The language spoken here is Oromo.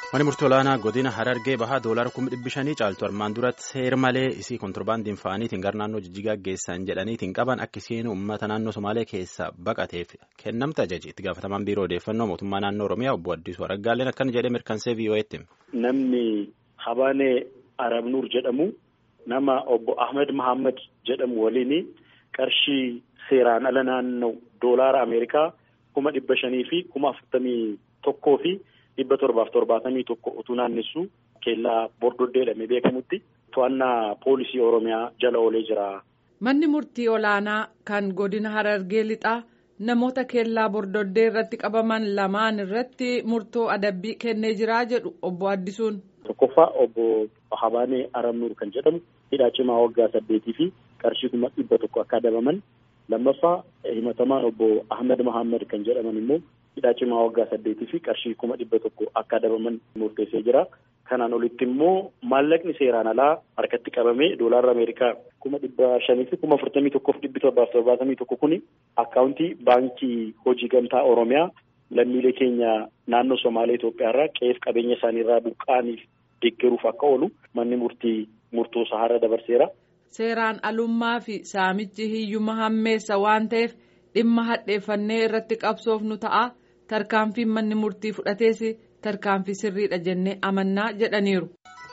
Mani murtii olaanaa godina Harargee bahaa doolaara kuma dhibbi shanii caaltu armaan duratti seer malee isii kontirbaandiin fa'aniitiin gara naannoo jijjigaa geessan jedhaniitiin qaban akka isheen uummata naannoo Somaalee keessa baqateef kennamte ajaji itti gaafatamaan biiroo odeeffannoo mootummaa naannoo Oromiyaa obbo Addisuu Araggaaleen akkana jedhee mirkansee VOA'tti. Namni Habaanee Arabnuur jedhamu nama obbo Ahmed Mahammad jedhamu waliin qarshii seeraan ala naannoo doolaara Ameerikaa kuma dhibba shanii fi kuma afurtamii tokkoo fi. dhibba torbaaf torbaatamii tokko utuu naannessu keellaa bordoddee jedhamee beekamutti to'annaa poolisii oromiyaa jala oolee jira. Manni murtii olaanaa kan godina Harargee lixaa namoota keellaa bordoddee irratti qabaman lamaan irratti murtoo adabbii kennee jiraa jedhu obbo Addisuun. Tokkoffaa obbo Habaanee Aramnuur kan jedhamu hidhaa cimaa waggaa saddeetii fi qarshii kuma dhibba tokko akka adabaman lammaffaa himatamaan obbo Ahmed Mahammad kan jedhaman immoo. hidhaa cimaa waggaa saddeetii fi qarshii kuma dhibba tokko akka adabaman murteessee jira. Kanaan olitti immoo maallaqni seeraan alaa harkatti qabamee doolaarra Ameerikaa kuma dhibba shanii fi kuma afurtamii tokkoof dhibbi torbaaf torbaatamii tokko kuni akkaawuntii baankii hojii gamtaa Oromiyaa lammiilee keenya naannoo Somaalee Itoophiyaa irraa qe'eef qabeenya isaanii irraa buqqa'aniif deeggaruuf akka oolu manni murtii murtoo saharra dabarseera. Seeraan alummaa fi saamichi hiyyuma hammeessa waan ta'eef dhimma hadheeffannee irratti qabsoof nu ta'a. tarkaanfiin manni murtii fudhatees tarkaanfii sirriidha jennee amannaa jedhaniiru.